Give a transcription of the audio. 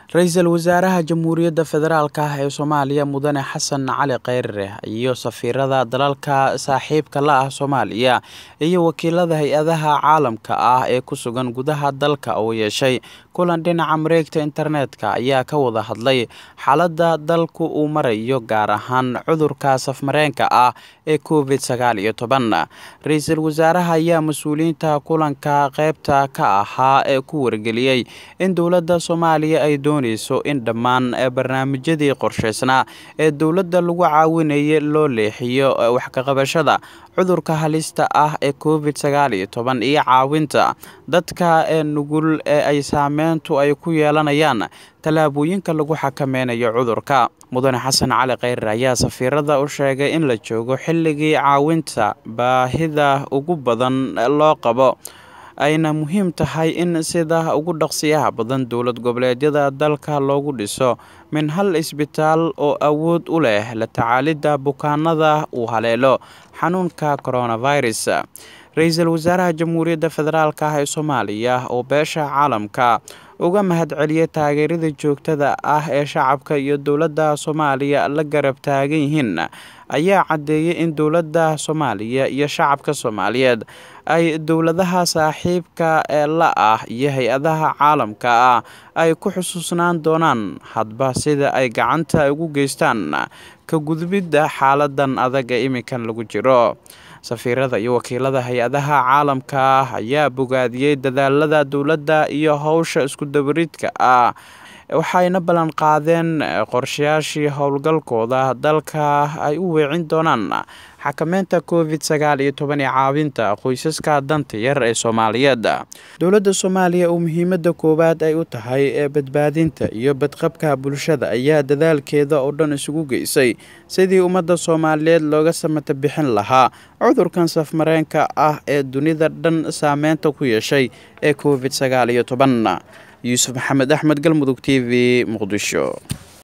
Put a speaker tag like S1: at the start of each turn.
S1: ra-iisul wasaaraha jamhuuriyadda federaalk ah ee soomaaliya mudane xasan cali kheyre iyo safiirada dalalka saaxiibka la ah soomaaliya iyo wakiilada hay-adaha caalamka ah ee ku sugan gudaha dalka oo yeeshay kulan dhinaca mareegta internetka ayaa ka wada hadlay xaaladda dalku uu marayo gaar ahaan cudurka safmareenka ah ee covid sagaal iyo toban ra-iisul wasaaraha ayaa mas-uuliyiinta kulanka qeybta ka ahaa ee ku wargeliyey in dowladda soomaaliya ay dooneyso in dhammaan barnaamijyadii qorsheysnaa ee dowladda lagu caawinayay loo leexiyo wax kaqabashada cudurka halista ah ee covid sagaal iyo toban iyo caawinta dadka ee nugul ee ay saameyntu ay ku yeelanayaan tallaabooyinka lagu xakameynayo cudurka mudane xasan cali kheyre ayaa safiirada u sheegay in la joogo xilligii caawinta baahida ugu badan loo qabo ayna muhiim tahay in sida ugu dhaqsiyaha badan dowlad goboleedyada dalka loogu dhiso min hal isbitaal oo awood u leh la tacaalidda bukaanada uu haleelo xanuunka coronavirus ra-iisul wasaaraha jamhuuriyadda federaalk ah ee soomaaliya oo beesha caalamka uga mahadceliyay taageerada joogtada ah ee shacabka iyo dowladda soomaaliya la garab taagan yihiin ayaa caddeeyay in dowladda soomaaliya iyo shacabka soomaaliyeed ay dowladaha saaxiibka ee la ah iyo hay-adaha caalamka ah ay ku xusuusnaan doonaan hadba sida ay gacanta ugu geystaan ka gudbidda xaaladan adag ee iminkan lagu jiro safiirada iyo wakiilada hay-adaha caalamka ah ayaa bogaadiyey dadaalada dowladda iyo howsha iskudabaridka ah waxayna ballan qaadeen qorshayaashii howlgalkooda dalka ay u weecin doonaan xakameynta covid sagaal iyo toban ee caawinta qoysaska danta yar ee soomaaliyeed dowladda soomaaliya oo muhiimada koowaad ay u tahay ee badbaadinta iyo badqabka bulshada ayaa dadaalkeeda oo dhan isugu geysay sidii ummadda soomaaliyeed looga samata bixin lahaa cudurkan safmareenka ah ee dunida dhan saameynta ku yeeshay ee covid sagaal iyo toban yuusuf maxamed axmed galmudug t v muqdisho